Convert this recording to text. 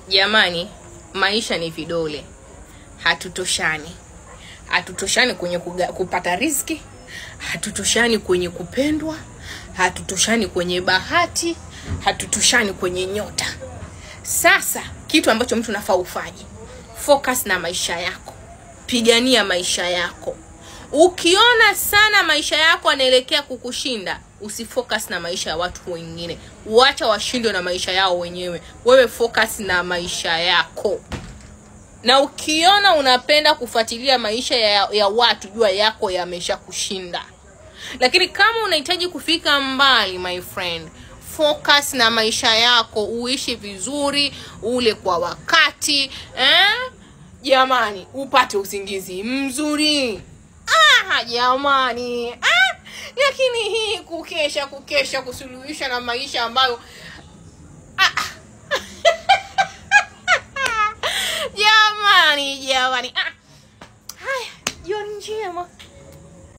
jamani maisha ni vidole hatutoshani hatutoshani kwenye kuga, kupata riski hatutoshani kwenye kupendwa hatutoshani kwenye bahati hatutoshani kwenye nyota sasa kitu ambacho mtu nafaa ufanye focus na maisha yako pigania maisha yako ukiona sana maisha yako anaelekea kukushinda usifocus na maisha ya watu wengine wacha washindwe na maisha yao wenyewe wewe focus na maisha yako na ukiona unapenda kufuatilia maisha ya, ya watu jua yako yamesha kushinda lakini kama unahitaji kufika mbali my friend focus na maisha yako uishi vizuri ule kwa wakati eh? jamani upate usingizi mzuri ah, jamani ah, lakini hii kukesha kukesha kusuluhisha na maisha ambayo ah, jamani jamani ah. haya jioni njema